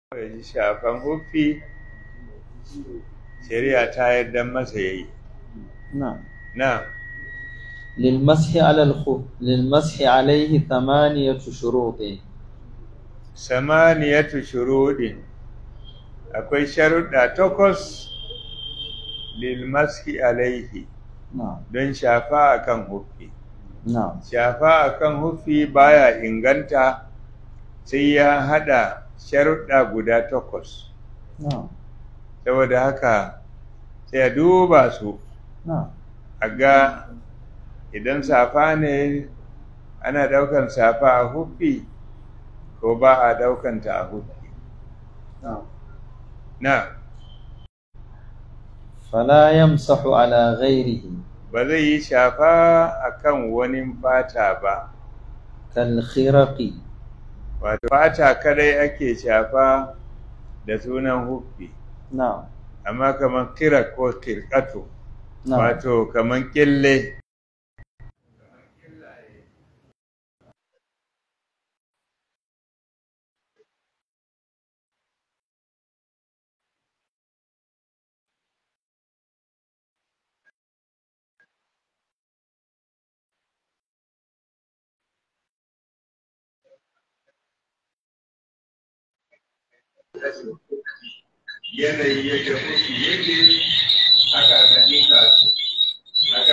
ji shafan huffi shari'a ta yarda masa yayi نعم na للمسح على الخف للمسح عليه ثمانية شروط samaniyatu shurudin akwai sharuɗa takwas lil maski alaihi نعم don shafa akan huffi نعم shafa akan huffi baya inganta sai ya hada sharuɗa guda takwas نعم saboda haka sai a duba su نعم a ga idan safa ne ana ɗaukan safa a huffi ko ba a ɗaukanta a huffi نعم na فلا يمسح على غيره ba zai yi shafa akan wani fata ba كالخرق wato fata kadai ake shafa da sunan huffi نعم amma kamar kira ko kirkatu نعم wato kamar kille yanayi yadda huffi yake haka aka dinka su haka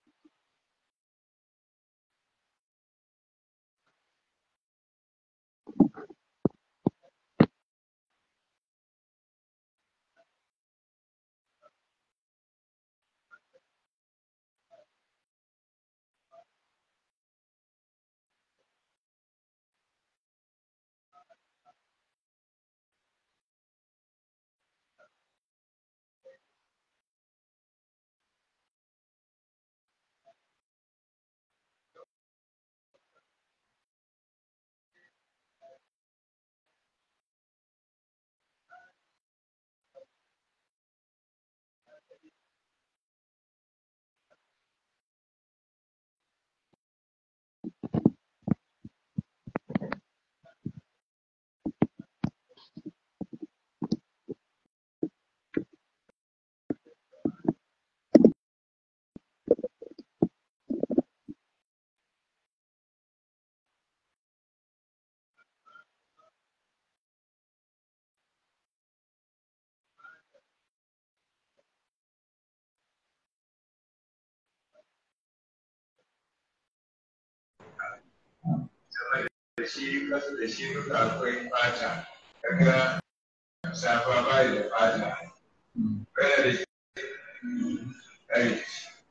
da shi kasa da shi duka akwai fata kaga safa bai da fata kana da shi kai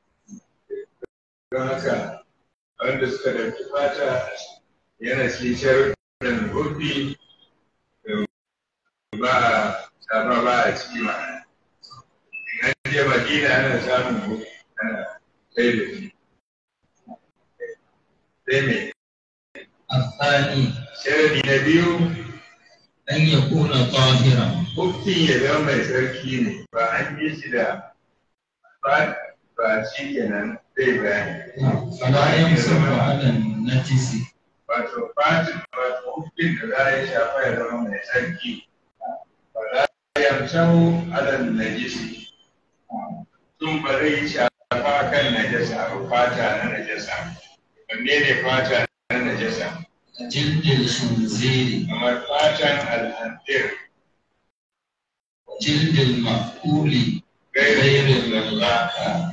don haka wanda suka dauki fata yana cikin sharuɗin gobi ba safa ba a ciki ma in an je madina ana samun gobi ana kai da shi sai me الثاني sharadi na biyu أن يكون طاهرا hukkin ya zama mai tsarki ne ba an yi shi da ba ba shi kenan zai bayani فلا يمسح على النجس wato fatin wato hukkin da za a yi shafa ya zama mai tsarki ba za a yamsau alal najisi sun ba zai yi shafa kan najasa ba fata na najasa wanne ne fata na najasa جلد الخنزير kamar fatan al'antir وجلد المأكول غير غير المذاكى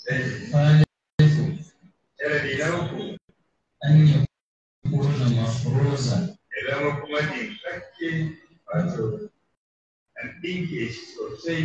sai ثالث sharadi na uku أن يكون مفروزا ya zama kuma dinkakke wato an ɗinke shi sosai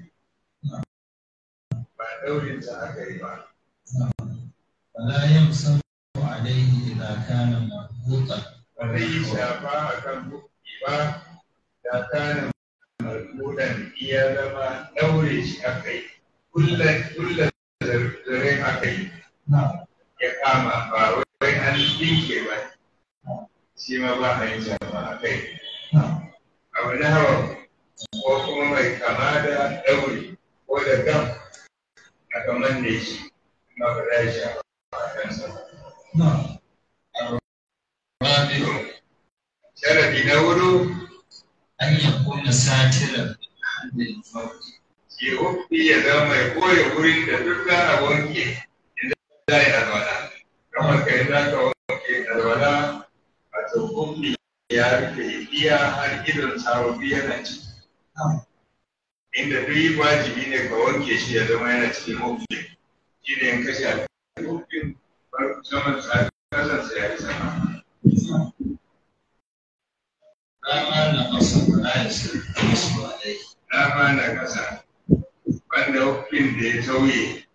ba ɗaurinsa aka yi ba فلا يمسح عليه إذا كان مربوطا ba zai yi shafa a kan buki ba da kana marmudan iya zama ɗaure shi aka yi kullum zaren aka yi نعم ya kama ba wai an ɗinke ba shi ma ba a yi shafa a kai نعم abu na hawa ko kuma mai kama da ɗaure ko da gam aka manne shi ma ba za a shafa a kansa ba نعم الرابع sharadi na wuro أن يكون ساترا عند الموت ke hufi ya zama mai koya wurin da duk za a wanke idan za a yi alwala kamar kai za ka wanke alwala a hufi ya rufe iya har idon sababbi yana ci نعم inda duk yi wajibi ne ka wanke shi ya zama yana cikin hufi shi ne in kashe a hufin saman sa kasansa ya yi sama لا ما نقص ولا يصح النصب عليه dama na kasa wanda hufin da ya tauye